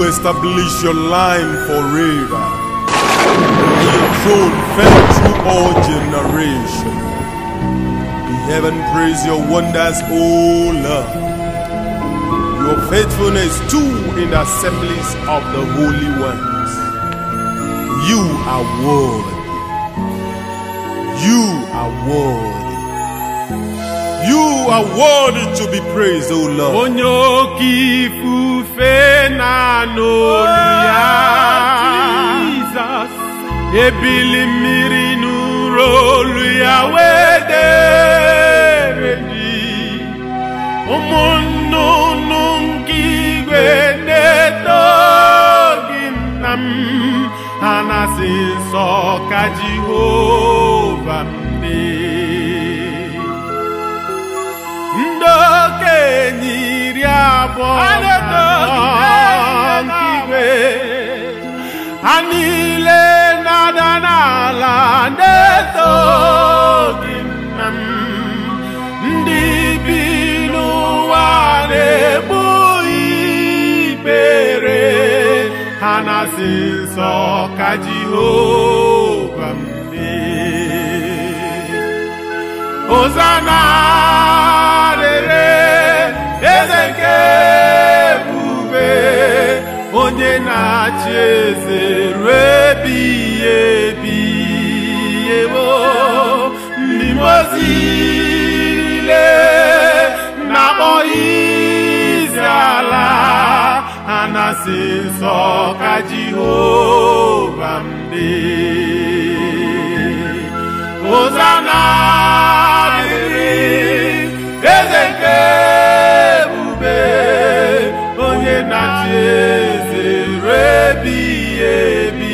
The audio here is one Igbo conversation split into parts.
You establish your line forever, and your throne fell through all generations. The heaven praise your wonders, O Lord. Your faithfulness too in the assemblies of the holy ones. You are worthy. You are worthy. You are worthy to be praised, O Lord. onye oke ifufe na-anụ olu ya Jesus. ebili mmiri nụrụ olu ya wee dere ji ụmụ nnụnụ nke igwe na-eto gị nna m ha na-asị nsọ ka Jehova m dị ndị okenye iri abụọ na anọ nke igwe ha niile na-ada n'ala na-eto gị nna m ndị bi n'ụwa na-egbu ikpere ha na-asị nsọ ka Jehova m dị Hosanna rere eze nke ebube onye na-achị eze ruo ebighị ebi ewo ndị mozi niile na-akpọ izi ala ha na-asị nsọ ka Jehova m dị Hosanna dịrị eze nke ebube onye na-achị eze ruo ebighị ebi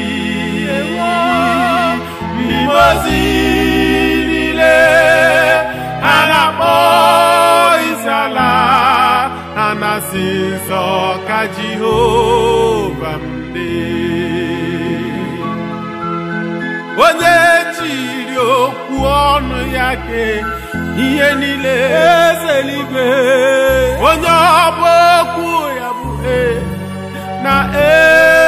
ndị ozi niile ha na-akpọ isiala ha na-asị nsọ ka Jehova m dị onye chiri okwu ọnụ ya ke ihe niile eze eluigwe onye ọbụ okwu ya bụ e na e